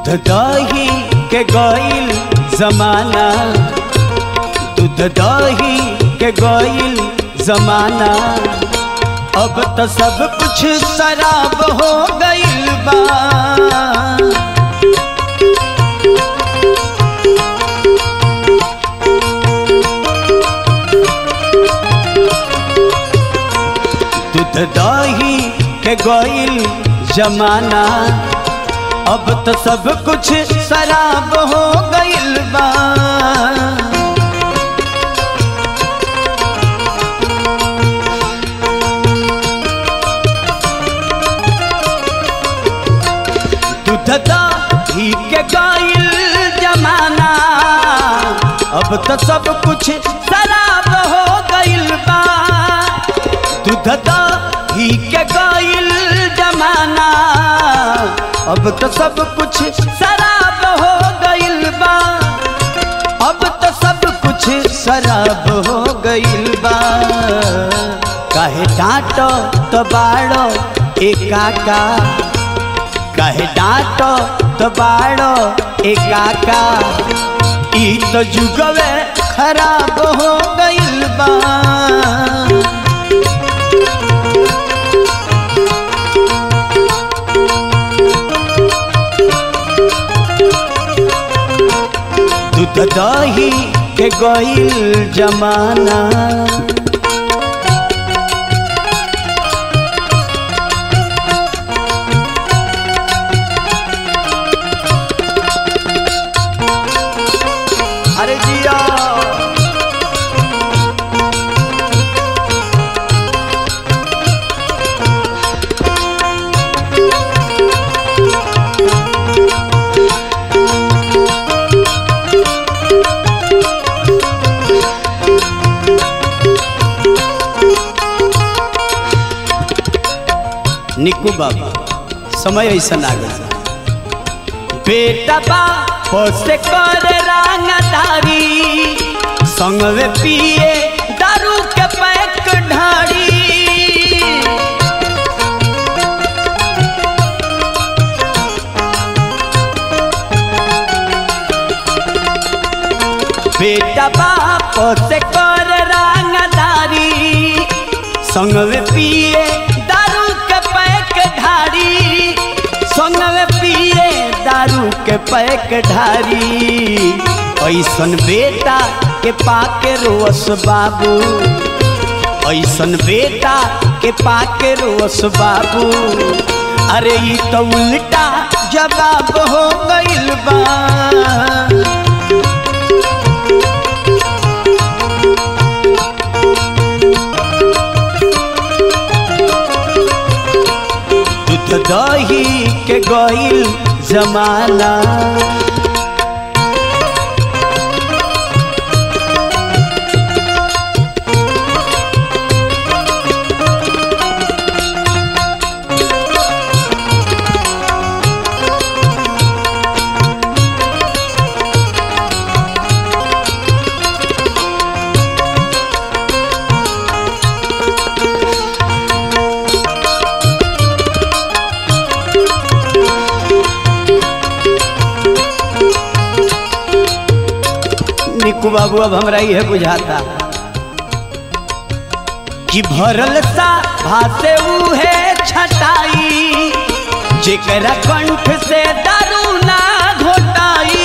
दूध दही के गईल जमाना दूध दही के गईल जमाना अब तो सब कुछ शराब हो गईल बा दूध दही के गईल जमाना अब तो सब कुछ शराब हो गईल बा दूध दही के गईल जमाना अब तो सब कुछ शराब हो गईल बा दूध दही के गईल जमाना अब तो सब कुछ शराब हो गईल बा अब तो सब कुछ शराब हो गईल बा काहे डांटो तो बाड़ो ए काका काहे डांटो तो बाड़ो ए काका ई तो जुगवे खराब हो गईल बा दूध दही के गईल जमाना अरे जिया निकू बाबा समय ऐसा आ गया बेटा बाप से कर रंगदारी संगवे पिए दारू के पैक ढारी बेटा बाप से कर रंगदारी संगवे पिए दारू के पैक ढारी संगवे पिए दारू के पैक ढारी ऐसन बेटा के पाके रोस बाबू ऐसन बेटा के पाके रोस बाबू अरे ई तो उल्टा जवाब हो गइल बा दूध दही के गईल जमाना निकू बाबू अब हमरा यह बुझाता कि भरल सा भासे उहे छटाई जेकरा कंठ से दारू ना घोटाई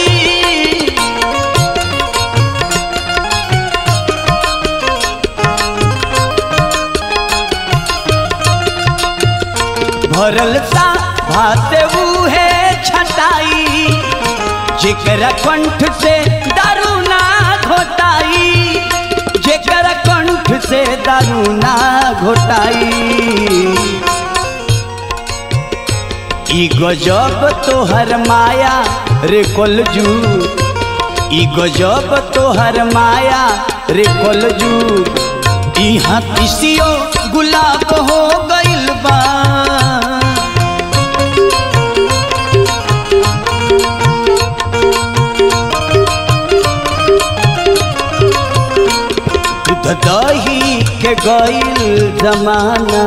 भरल सा भासे उहे छटाई जेकरा कंठ से दारू ना घोटाई जेकरा कंठ से दारू ना घोटाई ई गजब तोहर माया रे कोलजू ई गजब तोहर माया रे कोलजू इहाँ तिसियो गुलाब हो गइल बा दूध दही के गइल जमाना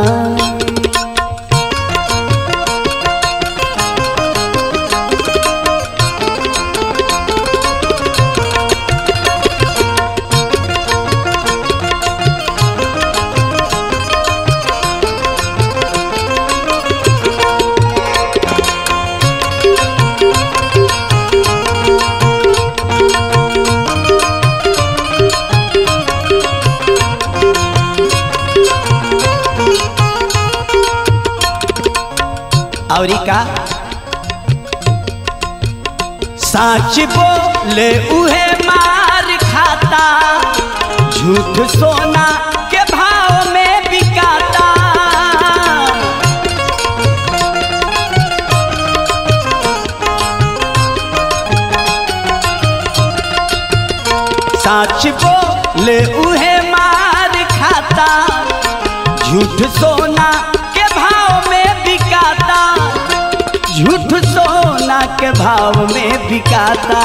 आवरी का साच बोले उहे मार खाता झूठ सोना के भाव में बिकाता साच बोले उहे मार खाता झूठ सोना के भाव में बिकाता झूठ सोना के भाव में बिकाता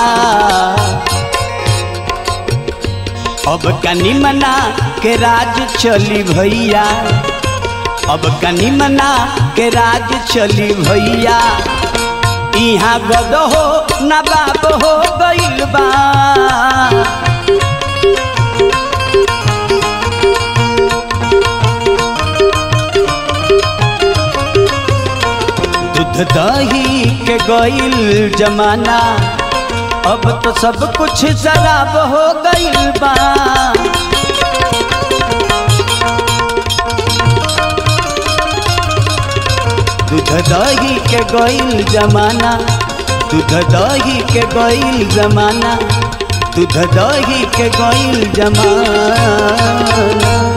अब कनी मना के राज चली भैया अब कनी मना के राज चली भैया यहाँ गद हो नवाब हो गइल बा दूध दही के गइल जमाना अब तो सब कुछ शराब हो गइल बा दूध दही के गइल जमाना दूध दही के गइल जमाना दूध दही के गइल जमाना